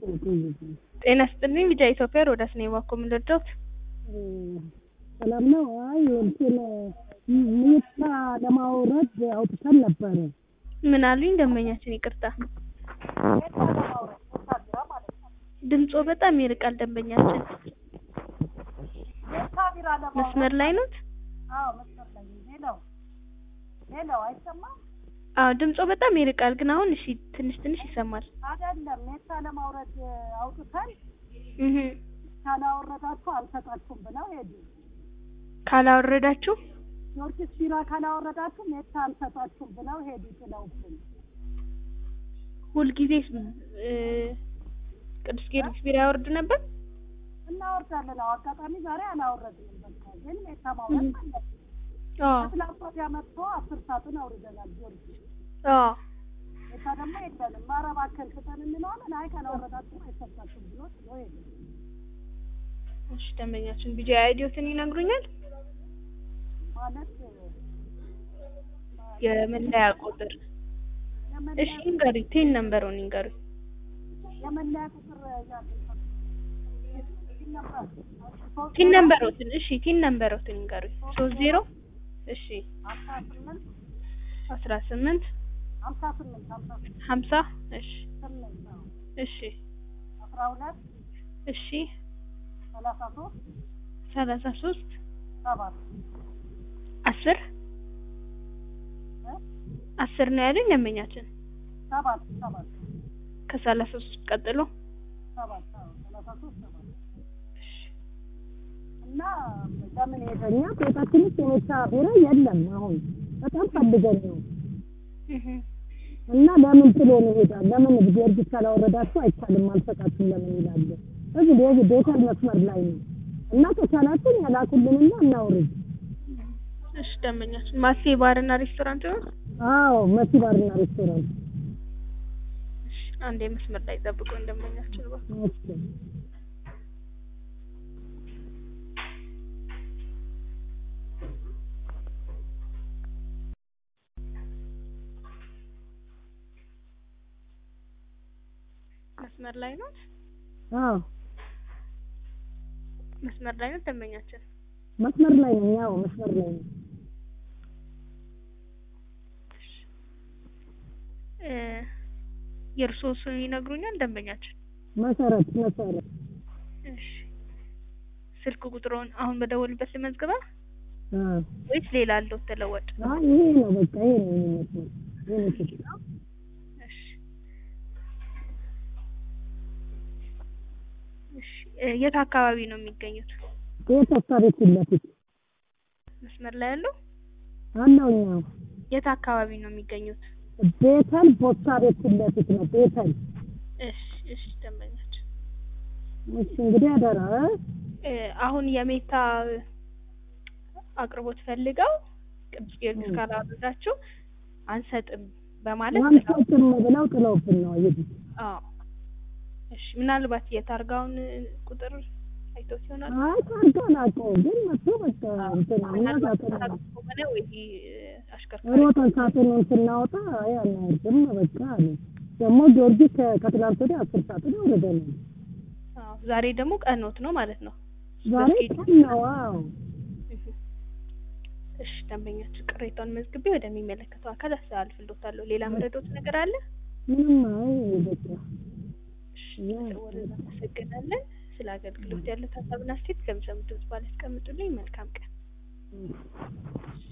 ጤና ይስጥልኝ ቢጫ ኢትዮጵያ ሮዳስ ነኝ እባክዎ ምን ልርዳዎት? ሰላም ነው። አይ እንትን ሚታ ለማውረድ አውጥተን ነበረ። ምን አሉኝ ደንበኛችን ይቅርታ ድምጾ በጣም ይርቃል ደንበኛችን መስመር ላይ ኖት? ሌላው አይሰማም አዎ ድምጾ በጣም ይርቃል ግን አሁን እሺ ትንሽ ትንሽ ይሰማል አይደለም። ሜታ ለማውረድ አውጥተን እህ ካላወረዳችሁ አልሰጣችሁም ብለው ሄዱ። ካላወረዳችሁ ጊዮርጊስ ቢራ ካላወረዳችሁ ሜታ አልሰጣችሁም ብለው ሄዱ ጥለውብን። ሁልጊዜ እ ቅዱስ ጊዮርጊስ ቢራ ያወርድ ነበር እናወርዳለን። አዎ አጋጣሚ ዛሬ አላወረድንም። በቃ ግን ሜታ ማውረድ አለብን። አዎ ከትላንት ወዲያ መጥቶ አስር ሳጥን አውርደናል ጊዮርጊስ አዎ ሜታ ደግሞ የለንም። ኧረ እባክህን ስጠን እንለዋለን። አይ ካላወረዳችሁ አይሰጣችሁም ብሎ ጥሎ ሄዱ። እሺ ደንበኛችን ቢጃ አይዲዮትን ይነግሩኛል ማለት የመለያ ቁጥር የመለያ እሺ ይንገሩኝ ቴን ነምበሩን ይንገሩኝ የመለያ ቁጥር ያለ ነበር ቲን ነምበሮትን እሺ ቲን ነምበሮትን ይንገሩኝ ሶስት ዜሮ እሺ አስራ ስምንት አስራ ስምንት ሀምሳ ስምንት ሀምሳ ሀምሳ እሺ ስምንት ነው እሺ አስራ ሁለት እሺ ሰላሳ ሶስት ሰላሳ ሶስት ሰባት አስር እ አስር ነው ያሉኝ ደንበኛችን ሰባት ሰባት ከሰላሳ ሶስት ቀጥሎ ሰባት አዎ ሰላሳ ሶስት ሰባት እና ለምን ሄደኛ ቤታችን ውስጥ የሜታ ቢራ የለም። አሁን በጣም ፈልገን ነው እህ እና ለምን ጥሎ ነው ይሄዳል? ለምን ጊዮርጊስ ካላወረዳችሁ አይቻልም አልሰጣችሁም ለምን ይላሉ? እዚህ ዴቪድ ቤተል መስመር ላይ ነው እና ከቻላችሁ ያላኩልንና እናውርድ። እሺ ደንበኛችን ማሴ ባርና ሬስቶራንት ነው አዎ መሲ ባርና ሬስቶራንት እሺ አንዴ መስመር ላይ ጠብቁኝ ደንበኛችን እባክዎ እሺ መስመር ላይ ነው አዎ መስመር ላይ ነው ደንበኛችን መስመር ላይ ነኝ። አዎ መስመር ላይ ነኝ። እ የእርስዎ ስም ይነግሩኛል ደንበኛችን መሰረት መሰረት እሺ ስልክ ቁጥሩን አሁን በደወልበት ልመዝግባ አዎ ወይስ ሌላ አለው ተለወጥ አይ ይሄ ነው በቃ ይሄ ነው የሚመስለው ይሄ ነው ችግር እሺ እሺ እ የት አካባቢ ነው የሚገኙት ቤት ወፍታ ቤት ፊት ለፊት መስመር ላይ ያለው አለውኛው የት አካባቢ ነው የሚገኙት ቤተል ቦታ ቤት ፊት ለፊት ነው ቤተል እሺ እሺ ደንበኛችን እሺ እንግዲህ አደራ እ እ አሁን የሜታ አቅርቦት ፈልገው ቅዱስ ጊዮርጊስ ካላወረዳችሁ አንሰጥም በማለት አንሰጥም ብለው ጥለውብን ነው ይሄ አዎ እሺ ምናልባት የታርጋውን ቁጥር አይተውት ይሆናል አይ ታርጋ አላውቀውም ግን መጥቶ በቃ እንትን እኛ ሳጥን ሆነ ወይ አሽከርካሪ ሮጠን ሳጥኑን ስናወጣ አይ አናወርድም በቃ አለ ደግሞ ጊዮርጊስ ከ- ከትላንት ወዲያ አስር ሳጥን አውርደናል አዎ ዛሬ ደግሞ ቀኖት ነው ማለት ነው ዛሬ ቀን ነው አዎ እሺ ደንበኛችን ቅሬታውን መዝግቤ ወደሚመለከተው አካል አስተላልፍልዎታለሁ ሌላ መረዶት ነገር አለ ምንም አይ በቃ እሺ ስለደወሉ እናመሰግናለን ስለ አገልግሎት ያሉት ሀሳብና አስተያየት ከሚሰሙት ድምጽ ባለ ያስቀምጡልኝ መልካም ቀን